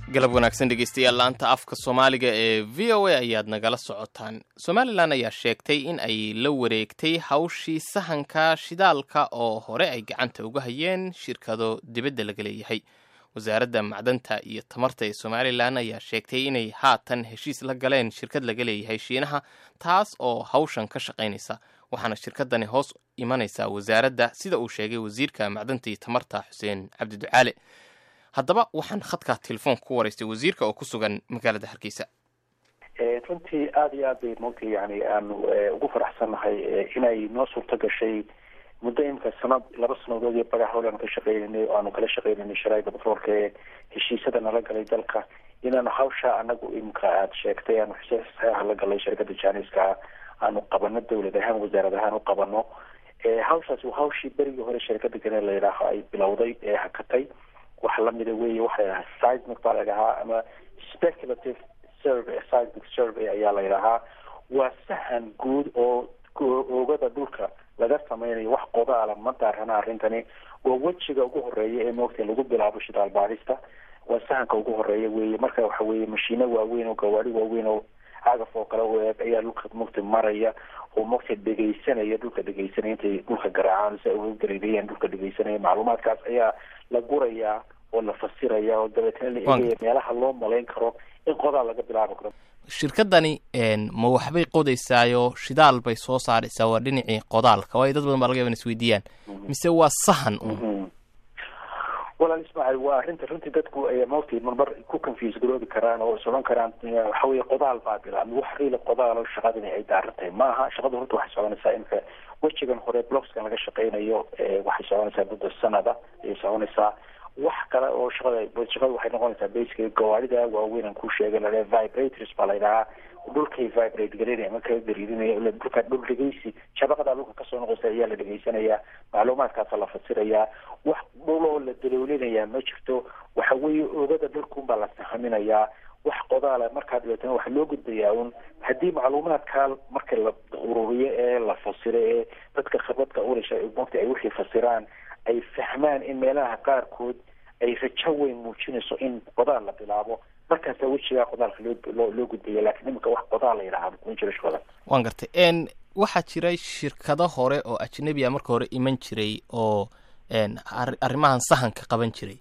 galab wanaagsan dhegeystayaal laanta afka soomaaliga ee v o a ayaad nagala socotaan somalilan ayaa sheegtay in ay la wareegtay hawshii sahanka shidaalka oo hore ay gacanta uga hayeen shirkado dibadda laga leeyahay wasaaradda macdanta iyo tamarta ee somalilan ayaa sheegtay inay haatan heshiis la galeen shirkad laga leeyahay shiinaha taas oo hawshan ka shaqaynaysa waxaana shirkadani hoos imanaysaa wasaaradda sida uu sheegay wasiirka macdanta iyo tamarta xuseen cabdi ducaale haddaba waxaan khadka telefoonka ku waraystay wasiirka oo ku sugan magaalada hargeysa runtii aada iyo aad bay moogta yani aanu ugu faraxsannahay inay noo suurto gashay muddo imika sanad laba sanadood iyo bagax hol aanu ka shaqeynanay oo aanu kala shaqeynanay sharaaida batroolka ee heshiisyada nala galay dalka inaanu hawsha anagu imika aada sheegtay aanu saxeexa la galay shirkada janiska aanu qabano dawlad ahaan wasaarad ahaan u qabano hawshaasi waa hawshii berigii hore shirkada gane la yidhaaho ay bilowday ee hakatay waxa lamida wey waxa ladhahaa seismic baa la ydhahaa ama speculative survey seismic survey ayaa la ydhahaa waa sahan guud oo oogada dhulka laga sameynayo wax qodaala ma daarana arrintani waa wejiga ugu horeeya ee moogta lagu bilaabo shidaal baadhista waa sahanka ugu horeeya weye marka waxa weye mashiino waaweyn oo gawaari waaweyn oo cagaf oo kale u eeg ayaa dhulka mogta maraya oo mogta dhegeysanaya dhulka dhegeysanaya intay dhulka garaacaan si ay uga gareerayaan dhulka dhegeysanaya macluumaadkaas ayaa la gurayaa oo la fasiraya oo dabeetna la eegaya meelaha loo malayn karo in qodaal laga bilaabi karo shirkadani ma waxbay qodaysaayo shidaal bay soo saaraysaa waa dhinacii qodaalka waayo dad badan baa laga yaba in isweydiiyaan mise waa sahan un walaal ismaaciil waa arrinta runtii dadku ay mawti marmar ku confuse garoobi karaan oo is odhan karaan waxa weye qodaal baa bilaabmay wax riila qodaalo shaqadani ay daaran tahay maaha shaqada horta waxay soconaysaa imika wejigan hore blockskan laga shaqeynayo waxay soconaysaa muddo sanada ayay soconaysaa wax kale oo shaqada shaqada waxay noqonaysaa basica gawaarida waaweyn aan ku sheegay lale vibrators baa la yidhahaa dhulkay vibrate garinaya ama kaga gariirinaya dhulka dhul dhegeysi shabaqadaa dhulka kasoo noqoysa ayaa la dhegeysanayaa macluumaadkaasa la fasirayaa wax dhul oo la daloolinayaa ma jirto waxa weeye oogada dhulkunbaa la sahaminayaa wax qodaala markaa dabeetana waxaa loo gudbayaa un haddii macluumaadkaa marka la ururiyo ee la fasiro ee dadka khibradka ulasha mogta ay wixii fasiraan ay fahmaan in meelaha qaarkood ay rajo weyn muujinayso in qodaal la bilaabo markaasa wejigaa qodaalka loo loo gudbaya lakiin iminka wax qodaal la yidhaha kuma jiro shaqada waan gartay n waxaa jiray shirkado hore oo ajnabi a marka hore iman jiray oo arrimahan sahanka qaban jiray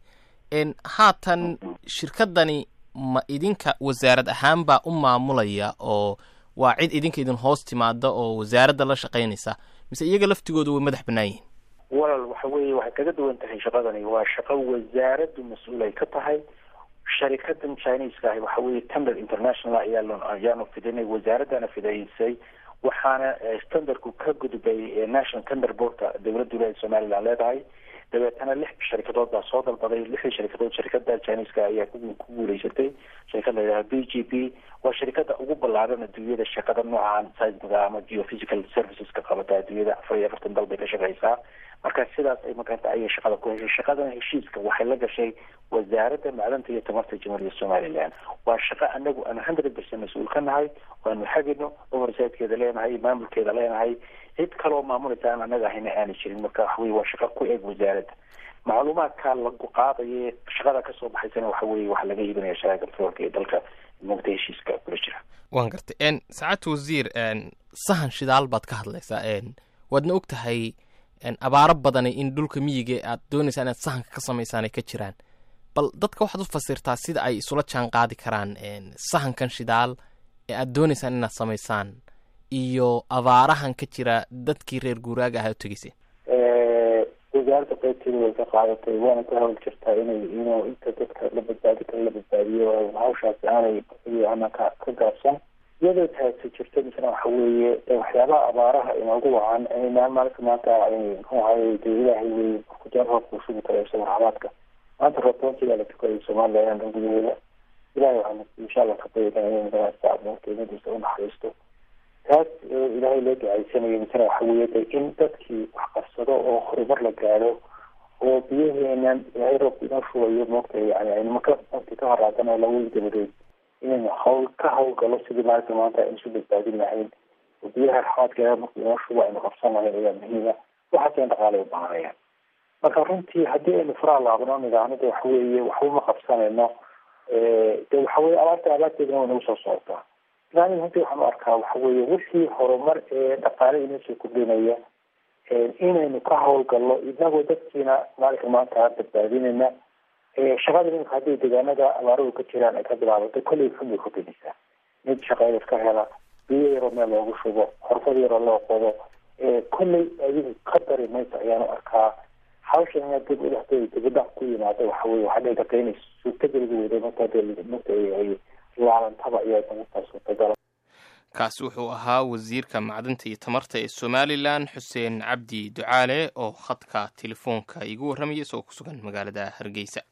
haatan shirkadani ma idinka wasaarad ahaan baa u maamulaya oo waa cid idinka idin hoos timaada oo wasaaradda la shaqaynaysa mise iyaga laftigooda way madax bannaan yihin walal waxa weeye waxay kaga duwan tahay shaqadani waa shaqo wasaaraddu mas-uul ay ka tahay sharikadan chineska ahi waxa weye tender international ayaa ayaanu fidinay wasaaradana fidaysay waxaana standardku ka gudbay national tender boardka dowladda wilaayada somaliland leedahay dabeetana lix sharikadood baa soo dalbaday lixdii sharikadood sharikada chineska ayaa ku guuleysatay sharikad la yidhaha b g p waa sharikada ugu ballaaran adduunyada shaqada noocan seismiga ama geophysical serviceska qabata adduunyada afar iyo afartan dal bay ka shaqeysaa marka sidaas ay makaranta ayay shaqada ku heshay shaqadan heshiiska waxay la gashay wasaaradda macdanta iyo tamarta jamhuuriyadda somaliland waa shaqo anagu aan hundred percent mas-uul ka nahay waanu xagino oversidekeeda leenahay maamulkeeda leenahay cid kaloo maamulaysa aan anaga ahayna aana jirin marka waxaweye waa shaqo ku eg wasaaradda macluumaadka lagu qaadaye shaqada kasoo baxaysana waxa weye waxaa laga iibinaya sharaaga batroolka ee dalka mugta heshiiska kula jira waan gartay saacadta wasiir sahan shidaal baad ka hadlaysaa waadna og tahay abaaro badani in dhulka miyiga aad doonaysaa inaad sahanka ka samaysaan ay ka jiraan bal dadka waxaad u fasirtaa sida ay isula jaan qaadi karaan sahankan shidaal ee aad doonaysaan inaad samaysaan iyo abaarahan ka jira dadkii reer guuraaga ahaa u tegeyseen wasaaradda qaybteeda way ka qaadatay waana ka hawl jirtaa inay inuu inta dadka la badbaadi kara la badbaadiyo hawshaasi aanay ana ka ka gaabsan iyadoo taasi jirto misna waxa weeye waxyaabaha abaaraha inoogu wacan maalinka maanta muxuu ahaye dee ilaahay wey kujar roobka u sugi kara isago raxmaadka maanta roobtoontigaa la tukayay somaliland gudaheeda ilahay waxaan insha allah ka bayadan inay magaasa qiimadiisa unaxariisto taas ilaahay loo ducaysanayo misna waxa weeye de in dadkii wax qabsado oo horumar la gaadho oo biyaheenan ilaahay roobka inoo shubayo moogta yani aynimaka mogta ka horaadana lawadi dabadeed inaynu hawl ka hawlgalo sidii maalinta maanta aynu isu badbaadin lahayn oo biyaha raxmaadka marka inoo shubo aynu qabsan lahayn ayaa muhiima waxaasina dhaqaalay u baahanayaan marka runtii haddii aynu faraha laabno nidaamada waxa weeye waxba ma qabsanayno de waxa weye abaarta abaarteedana way nagu soo socotaa islaaniga runtii waxaan u arkaa waxa weye wixii horumar ee dhaqaale inoo soo kordhinaya inaynu ka hawlgalno inagoo dadkiina maalinka maanta badbaadinayna shaqada iminka hadday deegaanada abaaruhu ka jiraan ay ka bilaabato kolley xun bay kordhinaysaa mid shaqeynad ka hela biyo yaroo meel loogu shubo xorfad yaroo loo qodo kolley adigu ka dari mayso ayaanu arkaa hawshan inaad dib udhaxdeeda dibadhac ku yimaado waxa weye waxaa dhici karta inay suurtageliga weyday marka marka ay laalantaba ayaa markaa suurtagala kaasi wuxuu ahaa wasiirka macdinta iyo tamarta ee somalilan xuseen cabdi ducaale oo khadka telefoonka igu warramayay isagoo ku sugan magaalada hargeysa